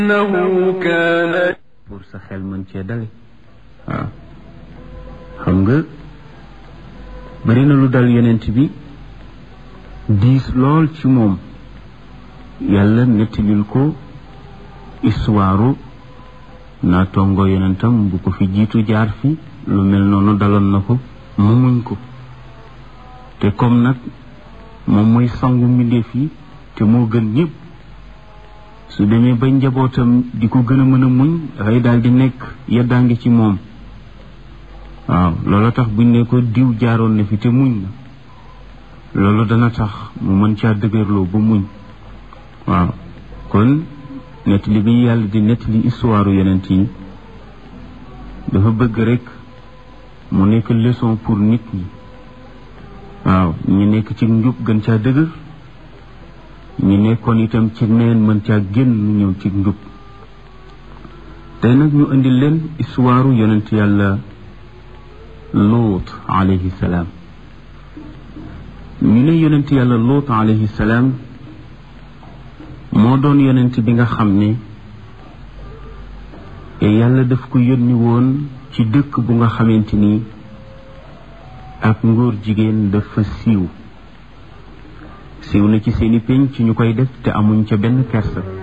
إنه كان pour sa xel mën cee dale waaw xam nga bari na lu dal yonent bi diis lool ci moom yàlla nettalil ko histoire naa tongo yonentam bu ko fi jiitu jaar fi lu mel noonu daloon na ko mu muñ ko te comme nag moom mooy sangu mbindeef yi te moo gën ñëpp su demee ba njabootam di ko gën a mën a muñ dafay daal di nekk yeddaangi ci moom waaw loolu tax buñ ne ko diw jaaroon na fi te muñ na loolu dana tax mu mën caa dëgërloo ba muñ waaw kon nettali bi yàlla di nettali histoire yonent yi dafa bëgg rek mu nekk leçon pour nit ñi waaw ñi nekk ci njub gën caa dëgër ñi nekkoon itam ci neen mën caa génn ñëw ci njub tey nag ñu indi leen histoire yonent yàlla luut alayhi salaam ñu ne yonent yàlla luut alayhi salaam moo doon yonent bi nga xam ne yàlla daf ko yónni woon ci dëkk bu nga xamante ni ak ngóor jigéen dafa siiw siiw na ci seeni pénc ci ñu koy def te amuñ ca benn kersa